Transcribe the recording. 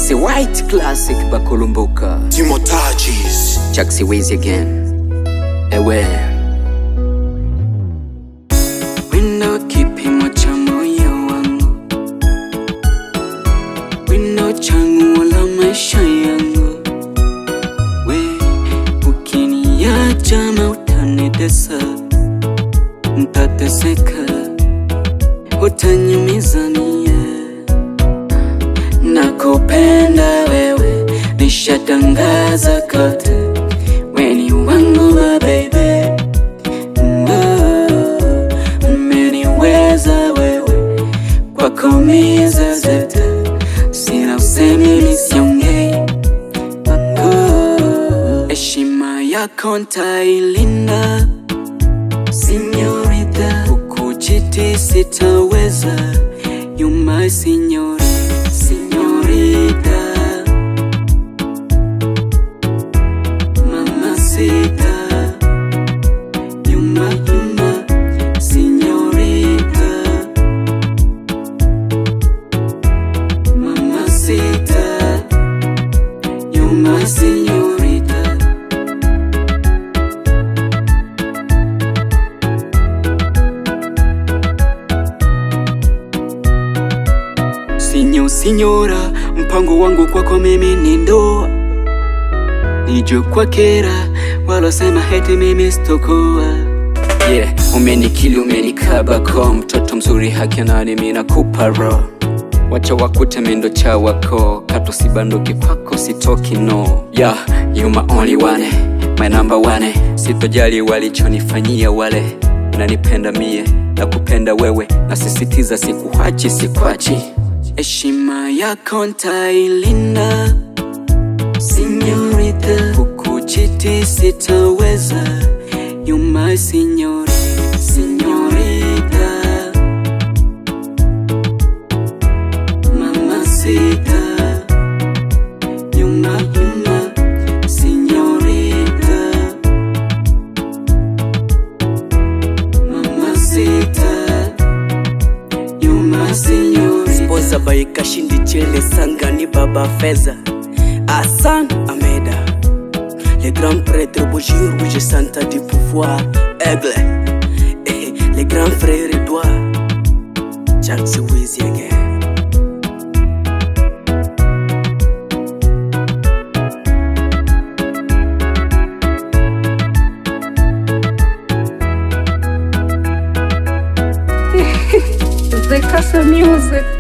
It's a white classic bakulumbuka Timotages. Jaxi Wiz again Ewe Wino kipimo cha moyo wangu Wino changu wala maisha yangu We ukiniacha mautanitesa Ntateseka Utanyumiza niye Nakupenda wewe Nishatangaza kote Weni wangu wa baby Oh, Umeniweza wewe Kwako miza zete Sina usemi nisiongei Oh, Heshima yako ntailinda Sinyorita Kukujiti sitaweza You my signora Signorita Mamacita You my, you my Signorita Mamacita You my signorita Sinyo sinyora, mpango wangu kwako mimi ni ndoa. Nijue kwa kera, walosema heti mimi sitokoa. Yeah, umenikili umenikaba ko mtoto mzuri haki nani mimi nakupa roho. Wacha wakute mendo cha wako kato sibanduki kwako sitoki no yeah, you my only one my number one sitojali walichonifanyia wale unanipenda mie na kupenda wewe nasisitiza sikuhachi sikwachi heshima yako ntailinda Signorita Kukuchiti sitaweza You my signor Signorita Mamacita You my, you my Signorita Mamacita You my signorita Sposa by Kashindi Chele Sangani Baba Feza Hassan Ameda Les grands prêtres Bojur Bouge Santa du pouvoir Aigle Eh, Les grands frères Edouard Jackson Wizzy again The Casa Music.